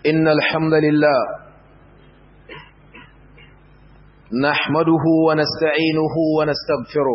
إن الحمد لله نحمده ونستعينه ونستغفره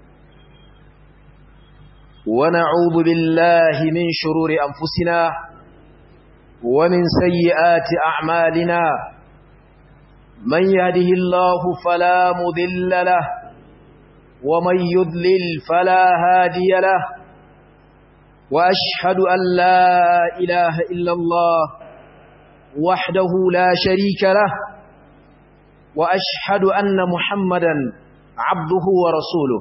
ونعوذ بالله من شرور أنفسنا ومن سيئات أعمالنا من يهده الله فلا مذل له ومن يذلل فلا هادي له وأشهد أن لا إله إلا الله وحده لا شريك له وأشهد أن محمدا عبده ورسوله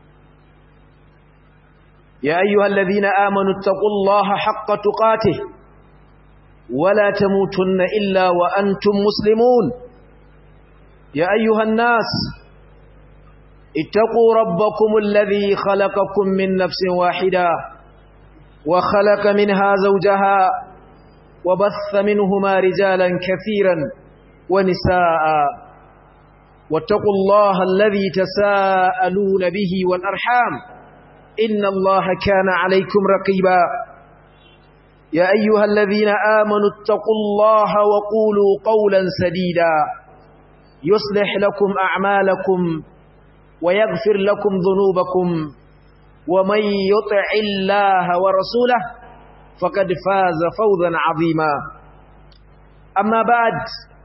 يا أيها الذين آمنوا اتقوا الله حق تقاته ولا تموتن إلا وأنتم مسلمون يا أيها الناس اتقوا ربكم الذي خلقكم من نفس واحدة وخلق منها زوجها وبث منهما رجالا كثيرا ونساء واتقوا الله الذي تساءلون به والأرحام إن الله كان عليكم رقيبا يا أيها الذين آمنوا اتقوا الله وقولوا قولا سديدا يصلح لكم أعمالكم ويغفر لكم ذنوبكم ومن يطع الله ورسوله فقد فاز فوزا عظيما أما بعد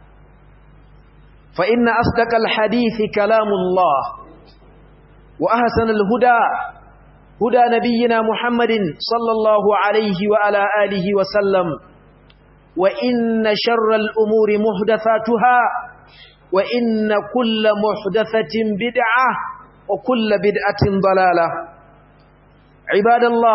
فإن أصدق الحديث كلام الله وأحسن الهدى هدى نبينا محمد صلى الله عليه وعلى آله وسلم وإن شر الأمور محدثاتها وإن كل محدثة بدعة وكل بدعة ضلالة عباد الله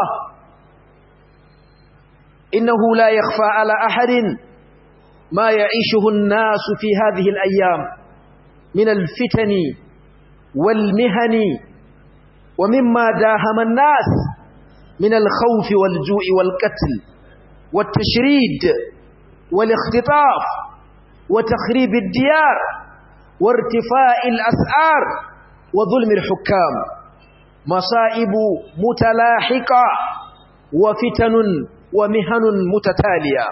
إنه لا يخفى على أحد ما يعيشه الناس في هذه الأيام من الفتن والمهن ومما داهم الناس من الخوف والجوع والقتل والتشريد والاختطاف وتخريب الديار وارتفاع الأسعار وظلم الحكام مصائب متلاحقة وفتن ومهن متتالية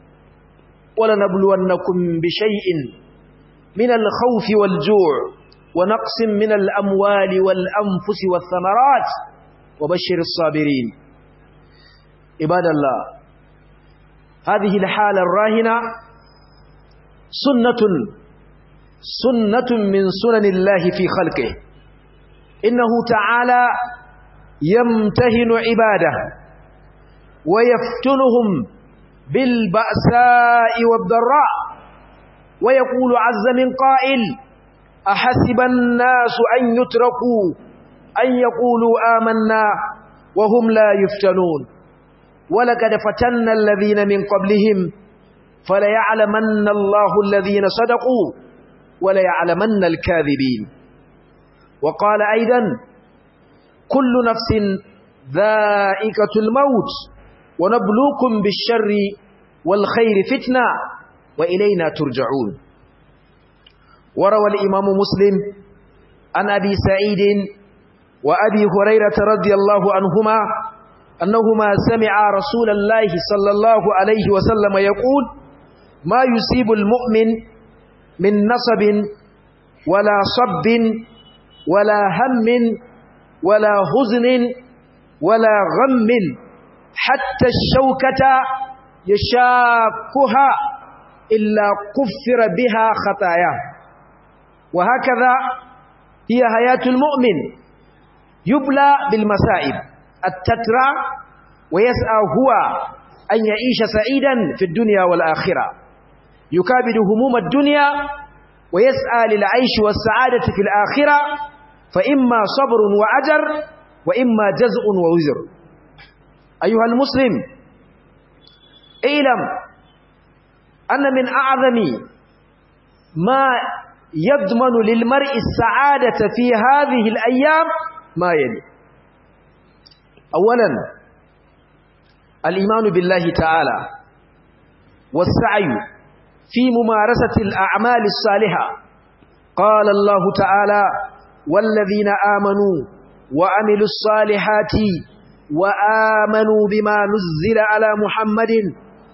ولنبلونكم بشيء من الخوف والجوع ونقص من الأموال والأنفس والثمرات وبشر الصابرين عباد الله هذه الحالة الراهنة سنة سنة من سنن الله في خلقه إنه تعالى يمتهن عباده ويفتنهم بالبأساء والضراء ويقول عز من قائل أحسب الناس أن يتركوا أن يقولوا آمنا وهم لا يفتنون ولقد فتنا الذين من قبلهم فليعلمن الله الذين صدقوا وليعلمن الكاذبين وقال أيضا كل نفس ذائقة الموت ونبلوكم بالشر والخير فتنة وإلينا ترجعون وروى الإمام مسلم عن أبي سعيد وأبي هريرة رضي الله عنهما أنهما سمع رسول الله صلى الله عليه وسلم يقول ما يصيب المؤمن من نصب ولا صب ولا هم ولا حزن ولا غم حتى الشوكة يشاكها إلا كفر بها خطاياه وهكذا هي حياة المؤمن يبلى بالمسائب التترى ويسعى هو أن يعيش سعيدا في الدنيا والآخرة يكابد هموم الدنيا ويسعى للعيش والسعادة في الآخرة فإما صبر وأجر وإما جزء ووزر أيها المسلم اعلم أن من أعظم ما يضمن للمرء السعادة في هذه الأيام ما يلي أولا الإيمان بالله تعالى والسعي في ممارسة الأعمال الصالحة قال الله تعالى والذين آمنوا وعملوا الصالحات وآمنوا بما نزل على محمد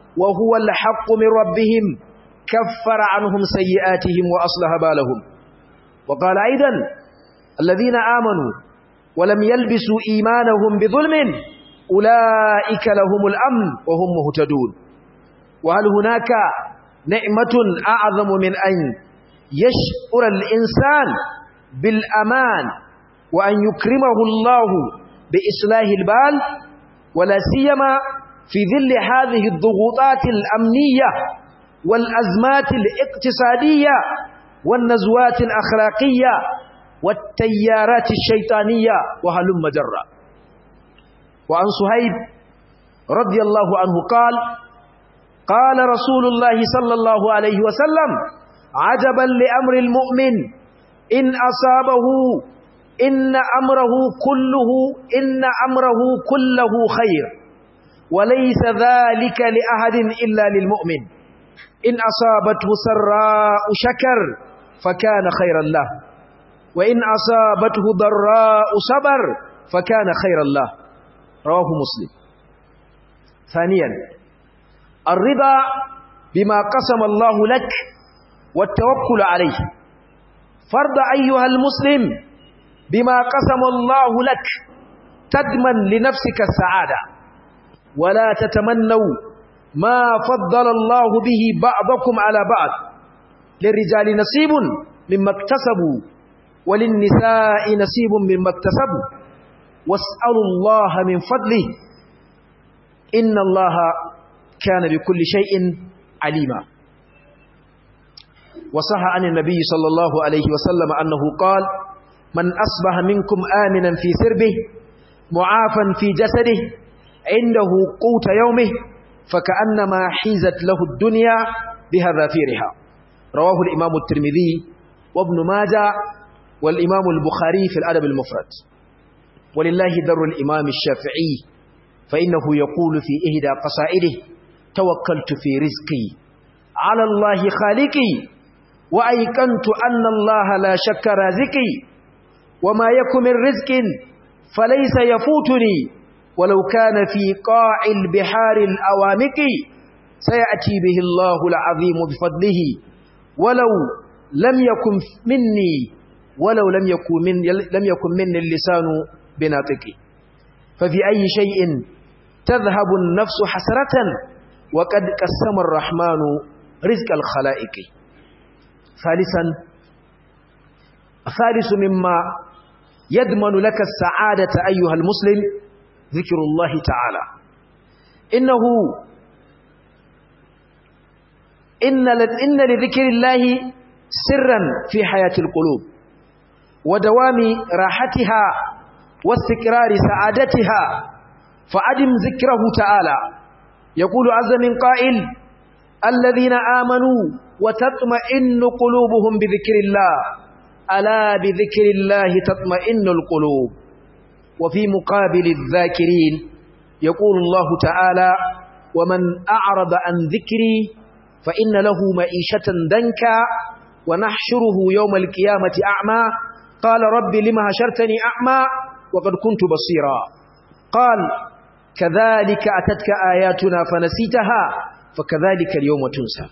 وهو الحق من ربهم كفر عنهم سيئاتهم وأصلح بالهم وقال أيضا الذين آمنوا ولم يلبسوا إيمانهم بظلم أولئك لهم الأمن وهم مهتدون وهل هناك نعمة أعظم من أن يشعر الإنسان بالأمان وأن يكرمه الله بإصلاح البال ولا سيما في ظل هذه الضغوطات الأمنية والأزمات الاقتصادية والنزوات الأخلاقية والتيارات الشيطانية وهلم جرا وعن صهيب رضي الله عنه قال قال رسول الله صلى الله عليه وسلم عجبا لأمر المؤمن إن أصابه إن أمره كله إن أمره كله خير وليس ذلك لأحد إلا للمؤمن إن أصابته سراء شكر فكان خيرا له وإن أصابته ضراء صبر فكان خيرا له رواه مسلم ثانيا الرضا بما قسم الله لك والتوكل عليه فرض أيها المسلم بما قسم الله لك تدمن لنفسك السعادة ولا تتمنوا ما فضل الله به بعضكم على بعض للرجال نصيب مما اكتسبوا وللنساء نصيب مما اكتسبوا واسألوا الله من فضله إن الله كان بكل شيء عليما وصح عن النبي صلى الله عليه وسلم أنه قال من أصبح منكم آمنا في سربه معافا في جسده عنده قوت يومه فكأنما حيزت له الدنيا بهذافيرها رواه الإمام الترمذي وابن ماجه والإمام البخاري في الأدب المفرد ولله در الإمام الشافعي فإنه يقول في إهدى قصائده توكلت في رزقي على الله خالقي وأيقنت أن الله لا شك رازقي وما يكن من رزق فليس يفوتني ولو كان في قاع البحار الأوامق سيأتي به الله العظيم بفضله ولو لم يكن مني ولو لم يكن من لم يكن مني اللسان بناطقي ففي أي شيء تذهب النفس حسرة وقد قسم الرحمن رزق الخلائق ثالثا ثالث مما يضمن لك السعادة أيها المسلم ذكر الله تعالى إنه إن إن لذكر الله سرا في حياة القلوب ودوام راحتها واستقرار سعادتها فعدم ذكره تعالى يقول عز من قائل الذين آمنوا وتطمئن قلوبهم بذكر الله ألا بذكر الله تطمئن القلوب وفي مقابل الذاكرين يقول الله تعالى ومن أعرض عن ذكري فإن له معيشة دنكا ونحشره يوم القيامة أعمى قال رب لما هشرتني أعمى وقد كنت بصيرا قال كذلك أتتك آياتنا فنسيتها فكذلك اليوم تنسى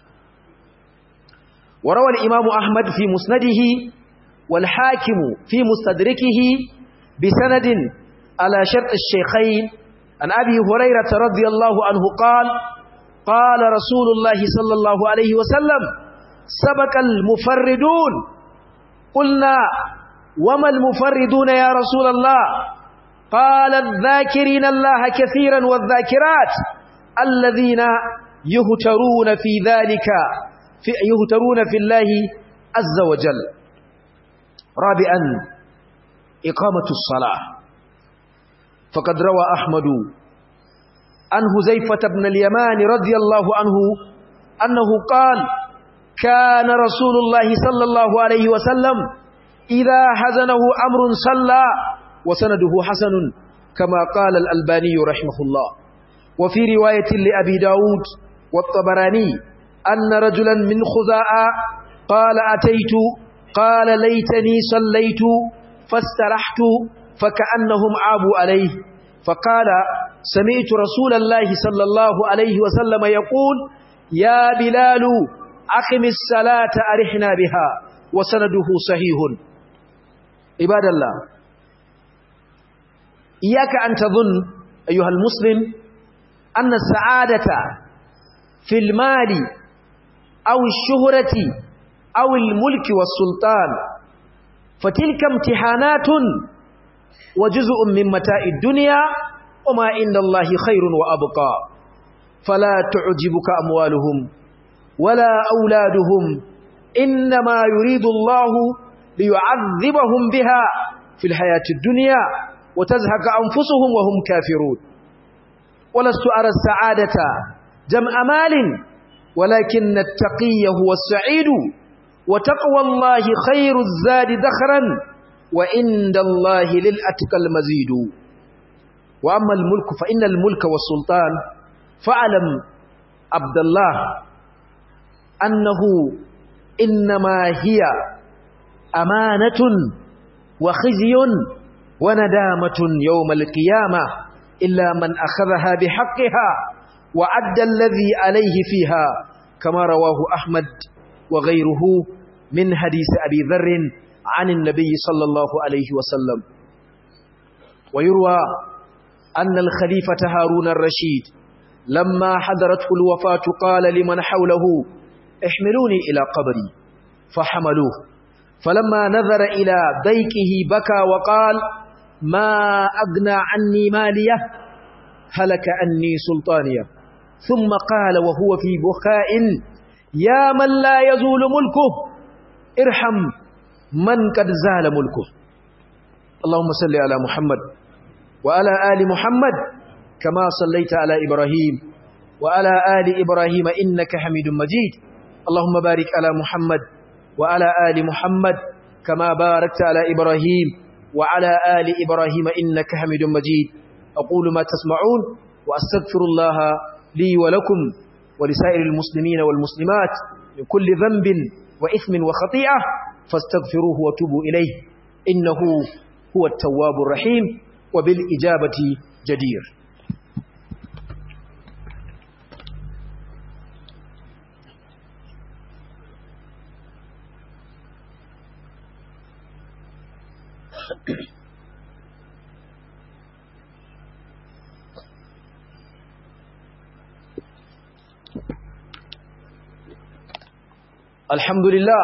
وروى الإمام أحمد في مسنده والحاكم في مستدركه بسند على شرط الشيخين عن أبي هريرة رضي الله عنه قال قال رسول الله صلى الله عليه وسلم سبق المفردون قلنا وما المفردون يا رسول الله قال الذاكرين الله كثيرا والذاكرات الذين يهترون في ذلك في يهترون في الله عز وجل رابعا إقامة الصلاة فقد روى أحمد عن هزيفة بن اليمان رضي الله عنه أنه قال كان رسول الله صلى الله عليه وسلم إذا حزنه أمر صلى وسنده حسن كما قال الألباني رحمه الله وفي رواية لأبي داود والطبراني أن رجلا من خزاء قال أتيت قال ليتني صليت فاسترحت فكأنهم عابوا عليه فقال سمعت رسول الله صلى الله عليه وسلم يقول يا بلال أقم الصلاة أرحنا بها وسنده صحيح عباد الله إياك أن تظن أيها المسلم أن السعادة في المال أو الشهرة أو الملك والسلطان فتلك امتحانات وجزء من متاع الدنيا وما عند الله خير وأبقى فلا تعجبك أموالهم ولا أولادهم إنما يريد الله ليعذبهم بها في الحياة الدنيا وتزهق أنفسهم وهم كافرون ولست أرى السعادة جمع مال ولكن التقي هو السعيد وتقوى الله خير الزاد دخرا وعند الله للأتقى المزيد وأما الملك فإن الملك والسلطان فاعلم عبد الله أنه إنما هي أمانة وخزي وندامة يوم القيامة إلا من أخذها بحقها وعد الذي عليه فيها كما رواه أحمد وغيره من حديث أبي ذر عن النبي صلى الله عليه وسلم ويروى أن الخليفة هارون الرشيد لما حضرته الوفاة قال لمن حوله احملوني إلى قبري فحملوه فلما نظر إلى ضيقه بكى وقال ما أغنى عني مالية هلك عني سلطانية ثم قال وهو في بكاء يا من لا يزول ملكه ارحم من قد زال ملكه اللهم صل على محمد وعلى آل محمد كما صليت على إبراهيم وعلى آل إبراهيم إنك حميد مجيد اللهم بارك على محمد وعلى آل محمد كما باركت على إبراهيم وعلى آل إبراهيم إنك حميد مجيد أقول ما تسمعون وأستغفر الله لي ولكم ولسائر المسلمين والمسلمات من كل ذنب وإثم وخطيئة فاستغفروه وتوبوا إليه إنه هو التواب الرحيم وبالإجابة جدير الحمد لله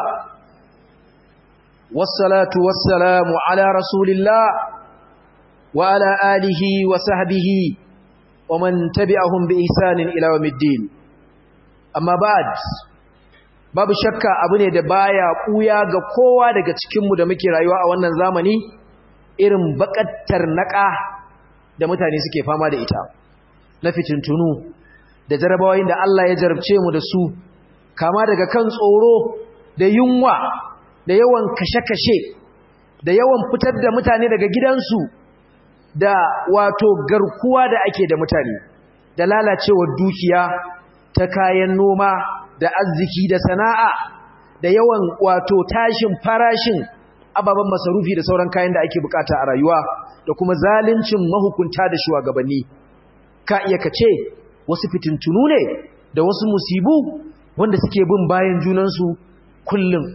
والصلاة والسلام على رسول الله وعلى آله وصحبه ومن تبعهم بإحسان إلى يوم الدين أما بعد babu shakka abu ne da baya kuya ga kowa daga cikinmu da muke rayuwa a wannan zamani irin bakattar naka da mutane suke fama da ita na fitintunu da jarabawoyin da Allah ya jarabce mu da su kama daga kan tsoro da yunwa da yawan kashe-kashe da yawan fitar da mutane daga gidansu da wato garkuwa da ake da mutane da lalacewar dukiya ta kayan noma da arziki da sana'a da yawan wato tashin farashin ababen masarufi da sauran kayan da ake bukata a rayuwa da kuma zaluncin mahukunta da shugabanni ka iya kace wasu fitintunu ne da wasu musibu wanda suke bin bayan junansu kullum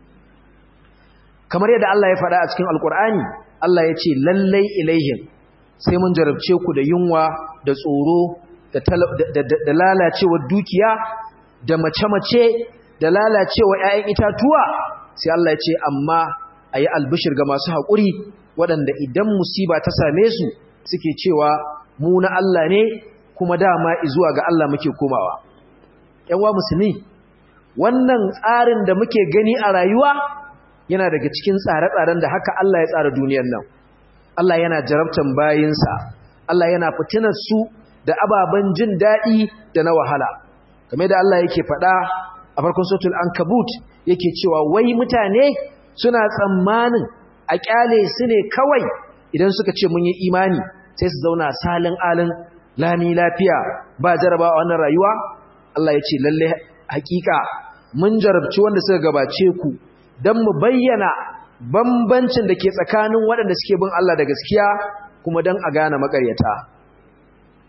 kamar yadda Allah ya faɗa a cikin alkur'ani Allah ya ce lallai ilaihim sai mun jarabce ku da yunwa da tsoro da lalacewar dukiya da mace-mace da lalacewa 'ya'yan itatuwa sai Allah ya ce amma a yi albishir ga masu haƙuri waɗanda idan musiba ta same su suke cewa mu na Allah ne kuma dama zuwa ga Allah muke komawa ‘yanwa musulmi wannan tsarin da muke gani a rayuwa yana daga cikin tsare-tsaren da haka Allah ya tsara duniyar nan Allah yana jarabtan bayinsa Allah yana fitinar su da ababen jin daɗi da na wahala kamar da Allah yake faɗa a farkon sautul ankabut yake cewa wai mutane suna tsammanin a kyale su ne kawai idan suka ce mun yi imani sai su zauna salin alin lami lafiya ba jarabawa wannan rayuwa Allah ya ce lalle hakika mun jarabci wanda suka gabace ku don mu bayyana bambancin da ke tsakanin waɗanda suke bin Allah da gaskiya kuma don a gane makaryata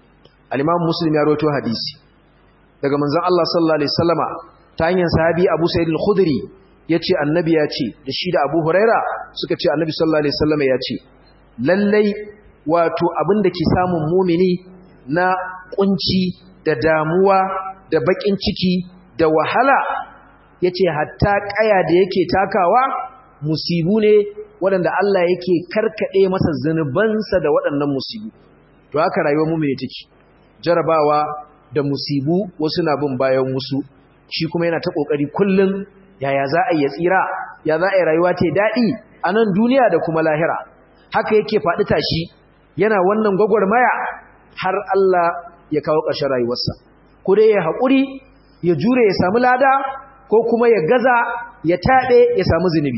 al-Imam Muslim ya rawaito hadisi daga manzon Allah sallallahu alaihi wasallama ta hanyar sahabi Abu Sa'id al-Khudri yace annabi ya ce da shi da Abu Huraira suka ce annabi sallallahu alaihi wasallama ya ce lallai wato abin da ke samun mumini na kunci da damuwa da bakin ciki da wahala yace hatta kaya da yake takawa musibu ne waɗanda Allah yake karkade masa zanubansa da waɗannan musibu to haka rayuwar mumini take jarabawa da musibu wasu na bin bayan wasu shi kuma yana ta kokari kullun yaya za a yi tsira ya za a yi rayuwa ta daɗi a nan duniya da kuma lahira haka yake faɗi tashi yana wannan gwagwarmaya har Allah ya kawo ƙarshen rayuwarsa ko dai ya haƙuri ya jure ya samu lada ko kuma ya gaza ya taɓe ya samu zunubi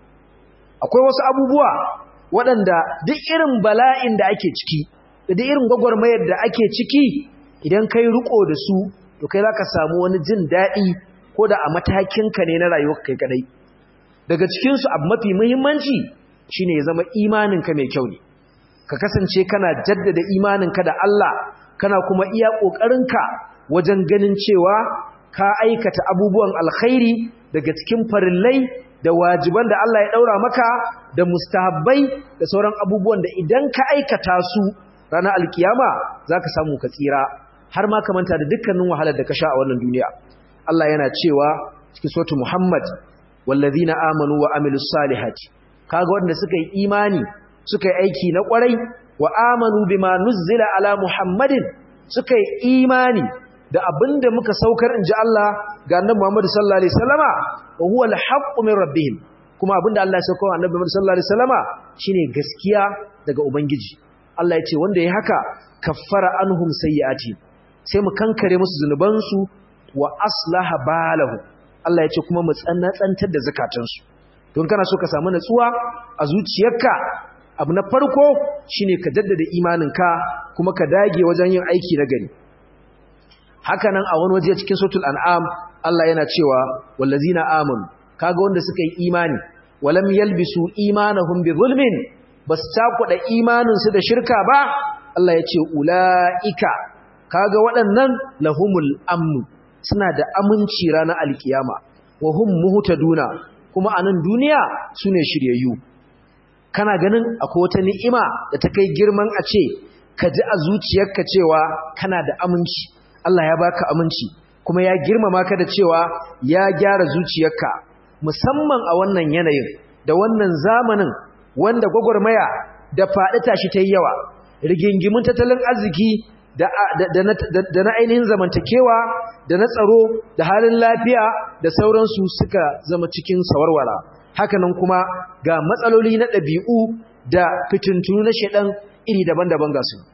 akwai wasu abubuwa waɗanda duk irin bala'in da ake ciki da duk irin gwagwarmayar da ake ciki idan kai riko da su to kai zaka samu wani jin daɗi ko da a matakinka ne na rayuwar kai kadai daga cikin su abu mafi muhimmanci shine ya zama imaninka mai kyau ne ka kasance kana jaddada imaninka da Allah kana kuma iya kokarinka wajen ganin cewa ka aikata abubuwan alkhairi daga cikin farillai da wajiban da Allah ya daura maka da mustahabbai da sauran abubuwan da idan ka aikata su ranar alkiyama zaka samu ka tsira har ma ka manta da dukkanin wahalar da ka sha a wannan duniya Allah yana cewa cikin suratul Muhammad wallazina amanu wa amilus salihati kaga wanda suka yi imani suka yi aiki na kwarai wa amanu bima nuzzila ala Muhammadin suka yi imani da abinda muka saukar inji Allah ga annabi Muhammad sallallahu alaihi wasallama wa huwa al-haqqu min rabbihim kuma abinda Allah ya saukar annabi Muhammad sallallahu alaihi wasallama shine gaskiya daga ubangiji Allah ya ce wanda ya haka kaffara anhum sayyiati sai mu kankare musu zunubansu wa aslaha balahu Allah ya ce kuma mu tsanantar da zakatansu don kana so ka samu natsuwa a zuciyarka abu na farko shine ka jaddada imaninka kuma ka dage wajen yin aiki na gari haka nan a wani waje cikin suratul an'am Allah yana cewa wallazina amanu kaga wanda suka yi imani walam yalbisu imanahum bi zulmin bas takuda imanin su da shirka ba Allah ya ce ulaika kaga waɗannan lahumul amnu suna da aminci ranar alkiyama wa hum muhtaduna kuma a nan duniya sune shiryayyu kana ganin akwai wata ni'ima da ta kai girman a ce ka ji a zuciyarka cewa kana da aminci Allah ya baka aminci kuma ya girmama ka da cewa ya gyara zuciyarka musamman a wannan yanayin da wannan zamanin wanda gwagwarmaya da faɗi tashi ta yi yawa rigingimin tattalin arziki da na ainihin zamantakewa da na tsaro da halin lafiya da sauransu suka zama cikin sawarwara hakanan kuma ga matsaloli na ɗabi'u da fitintunu na shaɗan iri daban-daban ga su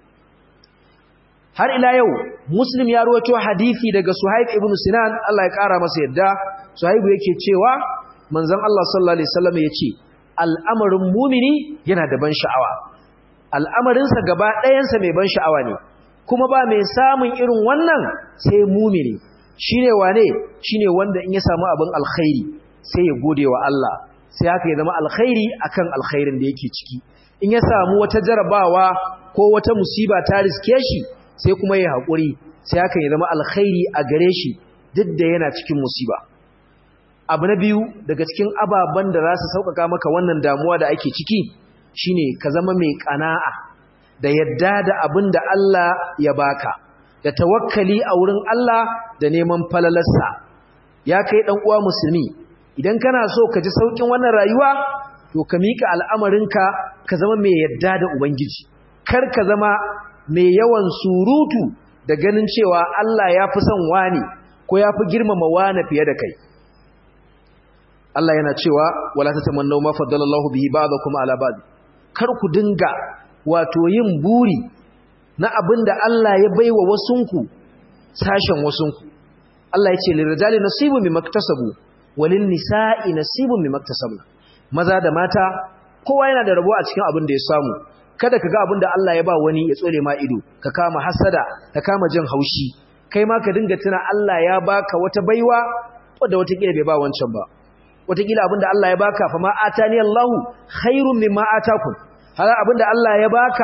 har ila yau muslim ya ruwato hadithi daga suhaib ibn sinan Allah ya ƙara masa yadda suhaibu yake cewa manzon Allah sallallahu alaihi wasallam ya ce al'amarin mumini yana da ban sha'awa al'amarinsa gaba ɗayansa mai ban sha'awa ne kuma ba mai samun irin wannan sai mumini shine wane shine wanda in ya samu abin alkhairi sai ya gode wa Allah sai haka ya zama alkhairi akan alkhairin da yake ciki in ya samu wata jarabawa ko wata musiba ta riske shi sai kuma ya haƙuri sai haka ya zama alkhairi a gare shi duk da yana cikin musiba abu na biyu daga cikin ababen da za su sauƙaƙa maka wannan damuwa da ake ciki shine ka zama mai ƙana'a da yadda da abin da Allah ya baka da tawakkali a wurin Allah da neman falalarsa ya kai ɗan uwa musulmi idan kana so ka ji saukin wannan rayuwa to ka mika al'amarinka ka zama mai yadda da ubangiji kar ka zama mai yawan surutu da ganin cewa Allah ya fi son wani ko ya fi girmama wani fiye da kai Allah yana cewa wala tatamannu ma faddalallahu bihi ba'dakum ala ba'd kar ku dinga wato yin buri na abinda Allah ya baiwa wasunku sashen wasunku Allah ya ce lirrijali nasibu mimaktasabu walin nisa'i nasibun mimaktasabu maza da mata kowa yana da rabo a cikin abin da ya samu kada ka ga abin da Allah ya ba wani ya tsole ma ido ka kama hasada ka kama jin haushi kai ma ka dinga tuna Allah ya baka wata baiwa wadda watakila bai ba wancan ba watakila abin da Allah ya baka fa ma atani Allahu khairun mimma atakum hala abin da Allah ya baka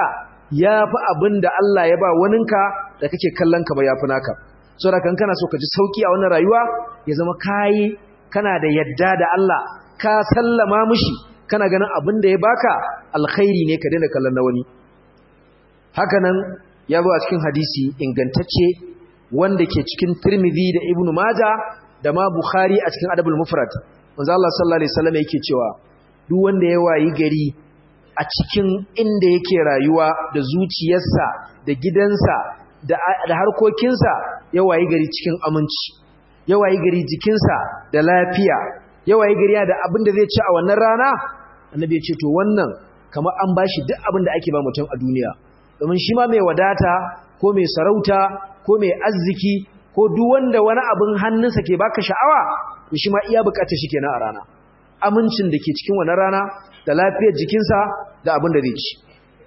yafi abin da Allah ya ba waninka da kake kallon ka ba yafi naka saboda kan kana so ka ji sauki a wannan rayuwa ya zama kai kana da yadda da Allah ka sallama mishi kana ganin abin da ya baka alkhairi ne ka daina kallon na wani hakanan ya zo a cikin hadisi ingantacce wanda ke cikin Tirmidhi da Ibn Majah da ma Bukhari a cikin Adabul Mufrad manzo Allah sallallahu alaihi wasallam yake cewa duk wanda ya wayi gari a cikin inda yake rayuwa da zuciyarsa da gidansa da da harkokinsa ya wayi gari cikin aminci ya wayi gari jikinsa da lafiya ya wayi gari da abin da zai ci a wannan rana annabi ya ce to wannan kamar an bashi duk abin da ake ba mutum a duniya domin shi ma mai wadata ko mai sarauta ko mai arziki ko duk wanda wani abin hannunsa ke baka sha'awa to shi ma iya bukatar shi kenan a rana amincin da ke cikin wannan rana da lafiyar jikinsa da abin da zai ci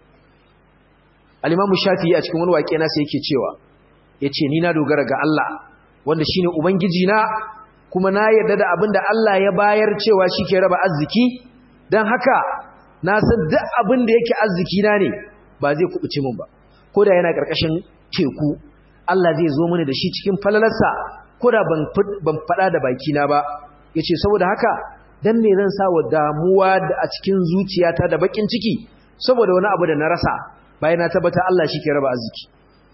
al-imamu shafi'i a cikin wani waƙe nasa yake cewa yace ni na dogara ga Allah wanda shine ubangiji na kuma na yarda da abin da Allah ya bayar cewa shi ke raba arziki dan haka na san duk abin da yake arziki na ne ba zai kubuce min ba ko da yana karkashin teku Allah zai zo mini da shi cikin falalarsa ko da ban faɗa da bakina ba ya ce saboda haka don me zan sa wa damuwa a cikin zuciyata da bakin ciki saboda wani abu da na rasa bayan na tabbata Allah shi ke raba arziki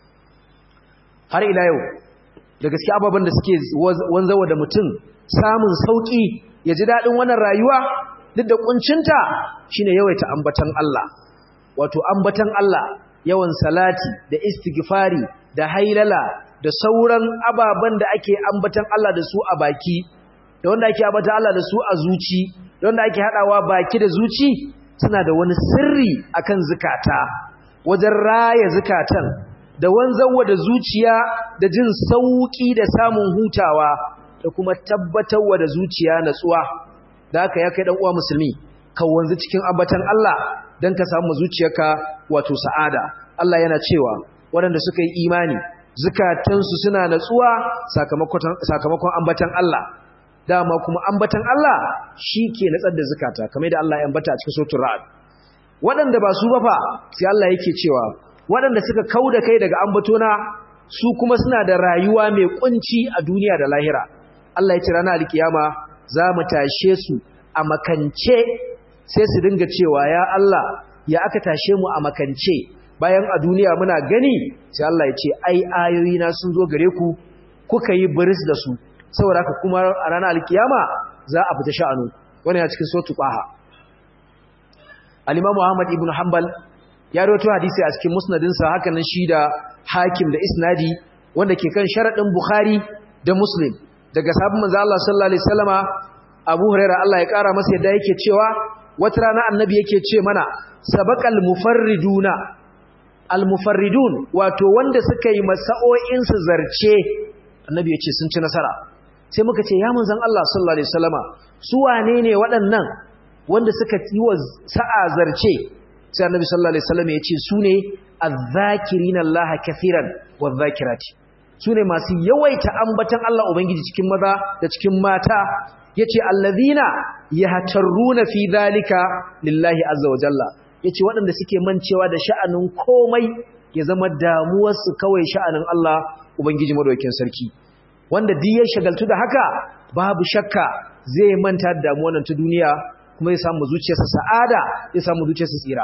har ila yau da gaske ababen da suke wanzawa da mutum samun sauƙi ya ji daɗin wannan rayuwa duk da ƙuncinta shine yawaita ambatan Allah wato ambatan Allah yawan salati da istighfari da hailala da sauran ababen da ake ambatan Allah da su a baki da wanda ake ambatan Allah da su a zuci da wanda ake hadawa baki da zuci suna da wani sirri akan zukata wajen raya zukatan da wanzawa da zuciya da jin sauki da samun hutawa da kuma tabbatarwa da zuciya natsuwa da haka ya kai dan uwa musulmi ka wanzu cikin ambatan Allah dan ka samu zuciyarka wato sa'ada Allah yana cewa waɗanda suka yi imani zukatansu suna natsuwa sakamakon ambatan Allah dama kuma ambatan Allah shi ke natsar da zukata kamar da Allah ya ambata a cikin suratul ra'd waɗanda ba su ba fa sai Allah yake cewa waɗanda suka kauda kai daga ambatona su kuma suna da rayuwa mai kunci a duniya da lahira Allah ya ce ranar alkiyama za mu tashe su a makance sai su dinga cewa ya Allah ya aka tashe mu a makance bayan a duniya muna gani sai Allah ya ce ai ayoyi na sun zo gare ku kuka yi biris da su saboda haka kuma a ranar alkiyama za a fita sha'anu wannan ya cikin sotu qaha al-Imam Muhammad ibn Hanbal ya rawaito hadisi a cikin musnadin sa haka nan shi da Hakim da Isnadi wanda ke kan sharadin Bukhari da Muslim daga sahabban manzo Allah sallallahu alaihi wasallama Abu Hurairah Allah ya kara masa yadda yake cewa wata rana annabi yake ce mana sabaqal mufarriduna al-mufarridun wato wanda suka yi masa'o'in su zarce annabi ya ce sun ci nasara sai muka ce ya manzon Allah sallallahu alaihi wasallama su wane ne waɗannan wanda suka yi wa sa'a zarce sai annabi sallallahu alaihi wasallama ya ce su ne adh-dhakirina Allah kathiran wadh-dhakirati su ne masu yawaita ambatan Allah ubangiji cikin maza da cikin mata yace allazina yahtaruna fi dhalika lillahi azza wa jalla yace waɗanda suke mancewa da sha'anin komai ya zama damuwarsu kawai sha'anin Allah ubangiji madaukakin sarki wanda duk ya shagaltu da haka babu shakka zai manta da damuwar nan ta duniya kuma ya samu zuciyarsa sa'ada ya samu zuciyarsa tsira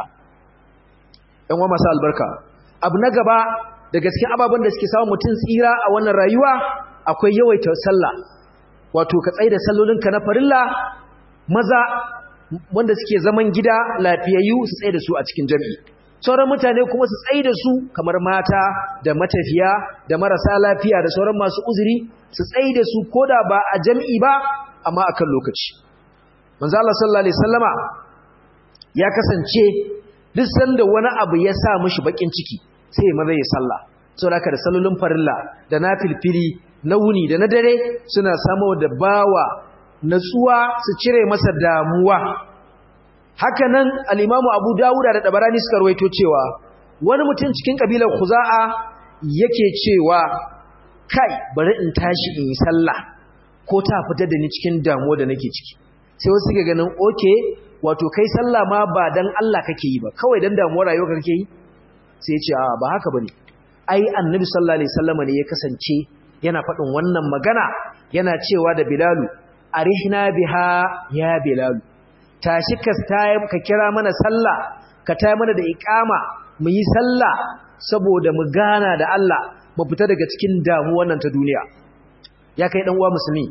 ɗan uwa masu albarka abu na gaba da gaske ababen da suke samu mutum tsira a wannan rayuwa akwai yawaita sallah wato ka tsaye da sallolinka na farilla maza wanda suke zaman gida lafiyayyu su tsaye da su a cikin jami'i sauran mutane kuma su tsaye da su kamar mata da matafiya da marasa lafiya da sauran masu uzuri su tsaye da su koda ba a jami'i ba amma akan lokaci manzo Allah sallallahu alaihi wasallama ya kasance duk sanda wani abu ya sa mishi bakin ciki sai ya maza ya sallah saboda haka da sallolin farilla da nafilfili na wuni da na dare suna samo da bawa natsuwa su cire masa damuwa haka nan al-Imam Abu Dawud da Dabarani suka rawaito cewa wani mutum cikin kabilar Khuza'a yake cewa kai bari in tashi in yi sallah ko ta fitar da ni cikin damuwa da nake ciki sai wasu suke ganin okay wato kai sallah ma ba dan Allah kake yi ba kawai dan damuwar rayuwa kake yi sai ya ce a ba haka bane ai annabi sallallahu alaihi wasallam ne ya kasance yana faɗin wannan magana yana cewa da bilalu arihna biha ya bilalu tashi ka ka kira mana sallah ka tayi mana da iqama mu yi sallah saboda mu gana da Allah mu fita daga cikin damuwar nan ta duniya ya kai dan uwa musulmi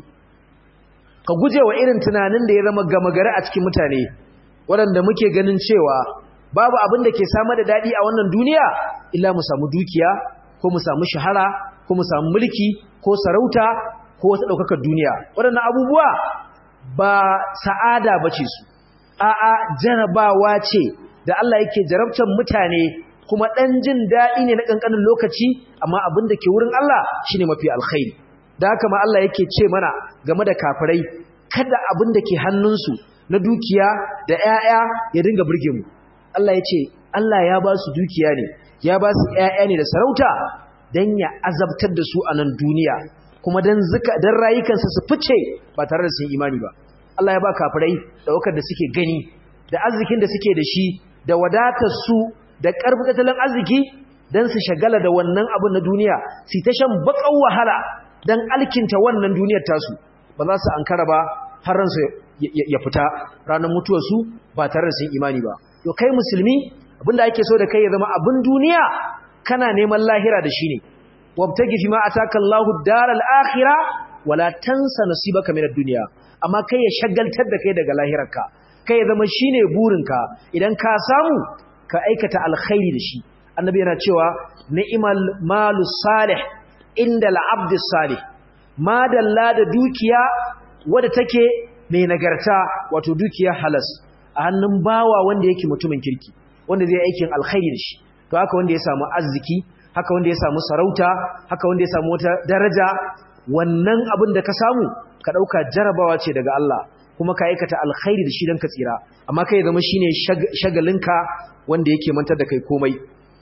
ka guje wa irin tunanin da ya zama gama gari a cikin mutane waɗanda muke ganin cewa babu abin da ke samar da daɗi a wannan duniya illa mu samu dukiya ko mu samu shahara ko mu samu mulki ko sarauta ko wata ɗaukakar duniya waɗannan abubuwa ba sa'ada ba ce su a'a jarabawa ce da Allah yake jarabtar mutane kuma ɗan jin daɗi ne na ƙanƙanin lokaci amma abin da ke wurin Allah shine mafi alkhairi da haka ma Allah yake ce mana game da kafirai kada abin da ke hannunsu na dukiya da ‘ya'ya ya dinga burge mu Allah ya ce Allah ya ba su dukiya ne ya ba su ‘ya'ya ne da sarauta don ya azabtar da su a nan duniya kuma don rayukansa su fice ba tare da sun imani ba Allah ya ba kafirai ɗaukar da suke gani da arzikin da suke da shi da wadatar su da ƙarfi tattalin arziki don su shagala da wannan abin na duniya su ta shan baƙar wahala don alkinta wannan duniyar tasu ba za su ankara ba har ransu ya fita ranar mutuwarsu ba tare da sun imani ba to kai musulmi abinda ake so da kai ya zama abin duniya kana neman lahira da shi ne wabtagi fi ma ataka Allahu daral akhirah wala tansa nasibaka min ad-dunya amma kai ya shagaltar da kai daga lahirarka kai ya zama shine burinka idan ka samu ka aikata alkhairi da shi annabi yana cewa ni'mal malus salih inda al-abd salih madalla da dukiya wadda take mai nagarta wato dukiya halas a hannun bawa wanda yake mutumin kirki wanda zai aikin alkhairi da shi to haka wanda ya samu arziki haka wanda ya samu sarauta haka wanda ya samu wata daraja wannan abin da ka samu ka dauka jarabawa ce daga Allah kuma ka aikata alkhairi da shi dan ka tsira amma kai zama shine shagalinka wanda yake mantar da kai komai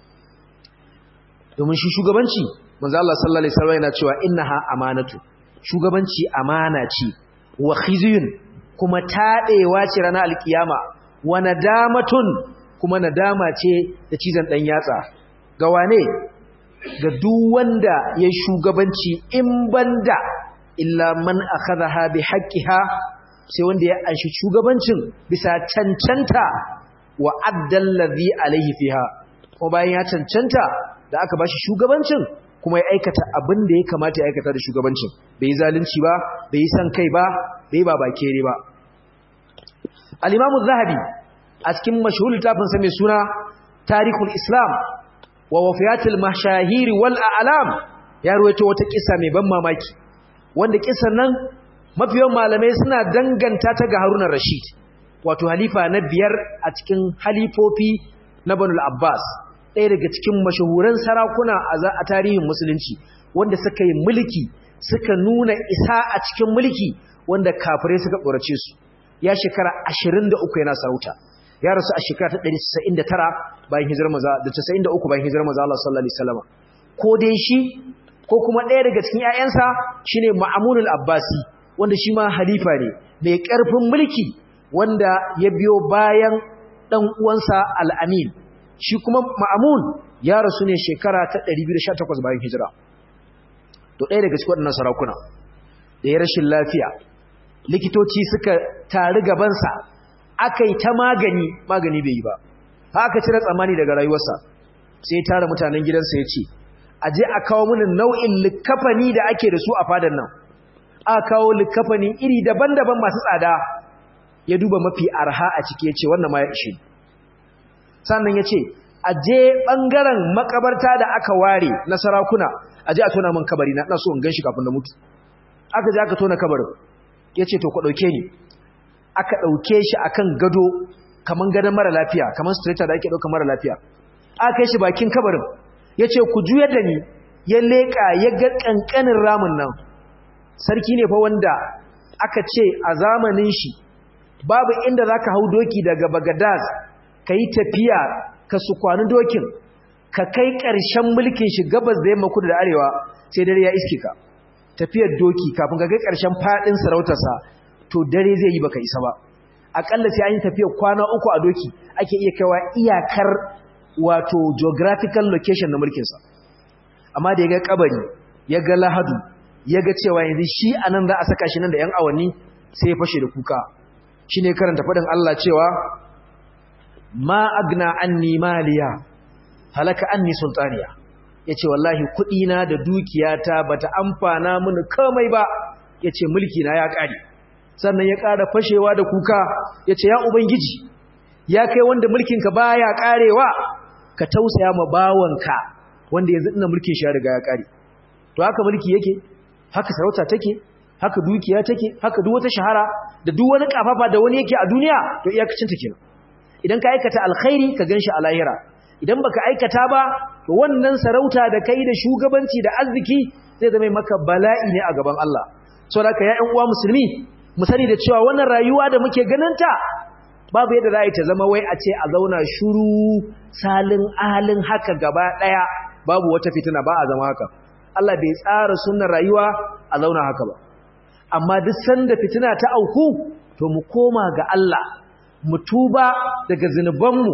domin shi shugabanci manzo Allah sallallahu alaihi wasallam yana cewa innaha amanatu shugabanci amana ce wa khizyun kuma taɗewa ce ranar alkiyama wa nadamatun kuma nadama ce da cizon ɗan yatsa ga wane ga duk wanda ya shugabanci in banda illa man akhadha bi haqqiha sai wanda ya anshi shugabancin bisa cancanta wa addal ladhi alayhi fiha ko bayan ya cancanta da aka bashi shugabancin kuma ya aikata abin da ya kamata ya aikata da shugabancin bai yi zalunci ba bai yi san kai ba bai ba bakere ba al-imamu zahabi a cikin mashhur littafin sa mai suna tarihul islam wa wafiyatul mashahir wal a'lam ya ruwaito wata kissa mai ban mamaki wanda kissan nan mafiyan malamai suna danganta ta ga Haruna Rashid wato halifa na biyar a cikin halifofi na Banu abbas ɗaya daga cikin mashahuran sarakuna a tarihin musulunci wanda suka yi mulki suka nuna isa a cikin mulki wanda kafirai suka tsorace su ya shekara 23 yana sarauta ya rasu a shekara ta 199 bayan hijirar maza da 93 bayan hijirar maza Allah sallallahu alaihi wasallam ko dai shi ko kuma ɗaya daga cikin ƴaƴansa shine Ma'munul Abbasi wanda shi ma halifa ne mai ƙarfin mulki wanda ya biyo bayan dan uwansa Al-Amin shi kuma Ma'mun ya rasu ne shekara ta 218 bayan hijira to ɗaya daga cikin waɗannan sarakuna da ya rashin lafiya likitoci suka tari gabansa aka yi ta magani magani bai yi ba haka cire tsammani daga rayuwarsa sai ya tara mutanen gidansa ya ce a je a kawo mini nau'in likafani da ake da su a fadar nan a kawo likafani iri daban-daban masu tsada ya duba mafi arha a ciki ya ce wannan ma ya ishe sannan ya ce a je ɓangaren makabarta da aka ware na sarakuna a je a tona min kabari na so in gan shi kafin da mutu aka je aka tona kabarin ya ce to ku ɗauke ni aka ɗauke shi akan gado kaman gadon mara lafiya kaman stretcher da ake ɗauka mara lafiya aka kai shi bakin kabarin ya ce ku juyar da ni ya leƙa ya ga ƙanƙanin ramin nan sarki ne fa wanda aka ce a zamanin shi babu inda za ka hau doki daga bagadaz ka yi tafiya ka su kwani dokin ka kai ƙarshen mulkin shi gabas da yamma kudu da arewa sai dare ya iske ka tafiyar doki kafin ka kai ƙarshen faɗin sarautarsa to dare zai yi baka isa ba aƙalla sai an yi tafiyar kwana uku a doki ake iya kaiwa iyakar wato geographical location na mulkinsa amma da ya ga kabari ya ga lahadu ya ga cewa yanzu shi a nan za a saka shi nan da 'yan awanni sai ya fashe da kuka shi ne karanta faɗin Allah cewa ma agna anni maliya halaka anni sultaniya ya ce wallahi kuɗina da dukiyata ba ta amfana mini kamai ba ya ce mulkina ya ƙare sannan ya ƙara fashewa da kuka ya ce ya ubangiji ya kai wanda mulkinka ba ya ƙarewa ka tausaya ma bawanka wanda yanzu ina mulkin shi ya riga ya ƙare to haka mulki yake haka sarauta take haka dukiya take haka duk wata shahara da duk wani kafafa da wani yake a duniya to iyakacin ta kenan idan ka aikata alkhairi ka ganshi a lahira idan baka aikata ba to wannan sarauta da kai da shugabanci da arziki zai zama maka bala'i ne a gaban Allah saboda ya ƴan uwa musulmi mu sani da cewa wannan rayuwa da muke ganinta babu yadda za a yi ta zama wai a ce a zauna shuru salin alin haka gaba ɗaya babu wata fitina ba a zama haka Allah bai tsara sunan rayuwa a zauna haka ba amma duk sanda fitina ta auku to mu koma ga Allah mu tuba daga zinubanmu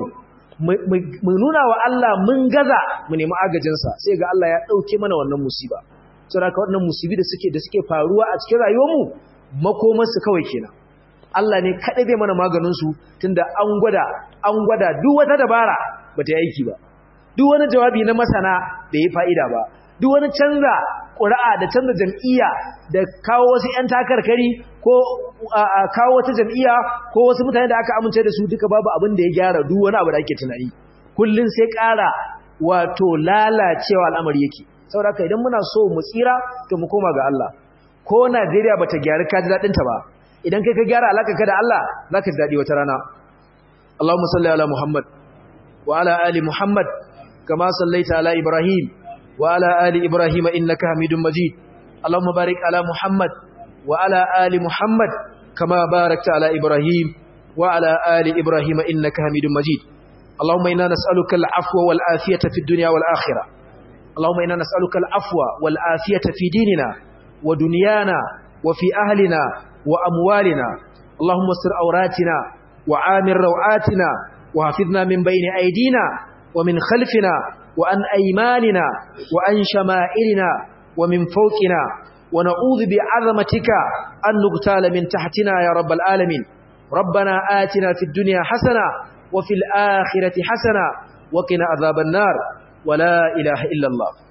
mu nuna wa Allah mun gaza mu nemi agajinsa sai ga Allah ya ɗauke mana wannan musiba saboda wannan musibi da suke da suke faruwa a cikin rayuwarmu makomarsu kawai kenan Allah ne kaɗai zai mana maganinsu tunda an gwada an gwada duk wata dabara ba ta yi aiki ba duk wani jawabi na masana bai yi fa'ida ba duk wani canza ƙura'a da canza jam'iyya da kawo wasu ‘yan takarkari ko kawo wata jam'iyya ko wasu mutane da aka amince da su duka babu abin da ya gyara duk wani abu da ake tunani kullum sai ƙara wato lalacewa al'amari yake saboda haka idan muna so mu tsira to mu koma ga Allah ko Najeriya bata gyara ka ji daɗinta ba idan kai ka gyara alaka ka da Allah za ka ji daɗi wata rana Allahumma salli ala Muhammad wa ala ali Muhammad kama sallaita ala Ibrahim وعلى آل إبراهيم إنك حميد مجيد اللهم بارك على محمد وعلى آل محمد كما باركت على إبراهيم وعلى آل إبراهيم إنك حميد مجيد اللهم إنا نسألك العفو والآفية في الدنيا والآخرة اللهم إنا نسألك العفو والآفية في ديننا ودنيانا وفي أهلنا وأموالنا اللهم استر أوراتنا وعامر روعاتنا وحفظنا من بين أيدينا ومن خلفنا وأن أيماننا وأن شمائلنا ومن فوقنا ونعوذ بعظمتك أن نغتال من تحتنا يا رب العالمين ربنا آتنا في الدنيا حسنة وفي الآخرة حسنة وقنا عذاب النار ولا إله إلا الله